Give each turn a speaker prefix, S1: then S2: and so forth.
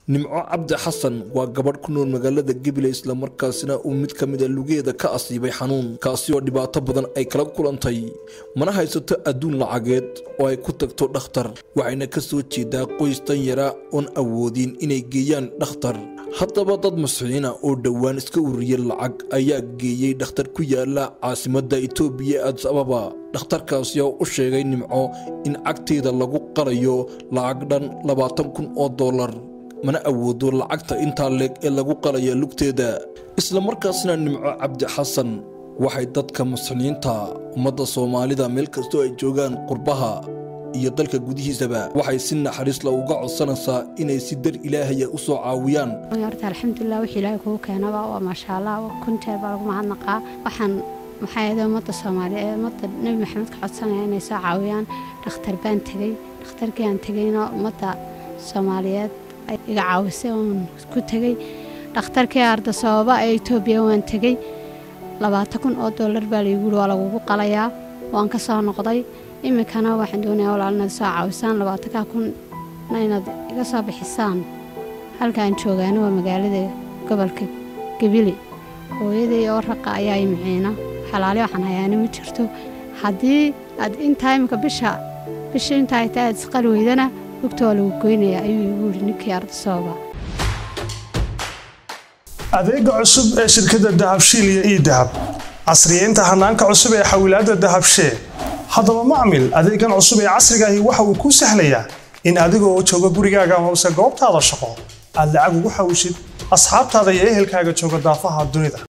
S1: nimco cabdi xasan waa gabadh ku nool magaalada gabiley islamarkaasina uu mid ka mida lugeeda ka asiibay xanuun kaasi oo dhibaato badan ay kala kulantay mana haysato adduun lacageed oo ay ku tagto dhakhtar waxayna ka soo jeedaa qoys danyara oon awoodin inay geeyaan dhakhtar haddaba dad masxiina oo dhowaan iska ururiya lacag ayaa geeyey dhakhtar ku yaala caasimadda itoobiya adis ababa dhakhtarkaasi oo u sheegay nimco in cagteeda lagu qalayo lacag dhan labaatan kun oo dollar mana awoodo lacagta intaa leeg ee lagu qalaya lugteeda islamarkaasna nimco cabdi xasan waxay dadka masniinta ummadda soomaalida meel kastoo ay joogaan qurbaha iyo dalka gudihiisaba waxay si naxariisla uga codsanaysaa inay si dar ilaahaya u soo caawiyaan
S2: horta alxamdulilah wix ilaahay kugu keenaba waa maasha allah kunteer baa lagu mahadnaqaa waxaan maxaa yeede ummadda soomaaliya ee ummadda nebi maxamed ka codsanaya inay soo caawiyaan dhakhtar baan tegey dhakhtarkii aan tegeyna ummadda soomaaliyeed iga caawisay oon ku tegey dhakhtarkii arda sababa ee etoobiya waan tegey labaatan kun oo dollar baa laygu yiri waa lagugu qalayaa waan ka soo noqday iminkana waxaan doonayaa walaal inaad soo caawisaan labaatankaa kunna inaad iga soo bixisaan halkaan joogaana waa magaalada gobolka gabili hooyaday oo raqa ayaa imiciina xalaali waxaan hayaana ma jirto haddii aad intaa iminka bisha bisha intaa ay tahay aad isqali weydana lugta waa lagu goynayaa ayuu igu yidhi ninkii ardasooba
S3: adeega cusub ee shirkadda dahabshiil iyo ii dahab casriyeynta hanaanka cusub ee xawilaadda dahabshee haddaba macmil adeegan cusub ee casriga ahi waxa uu kuu sahlayaa in adiga oo jooga gurigaaga amase goobtaada shaqo aad lacag ugu xawishid asxaabtaada iyo ehelkaaga jooga daafaha dunida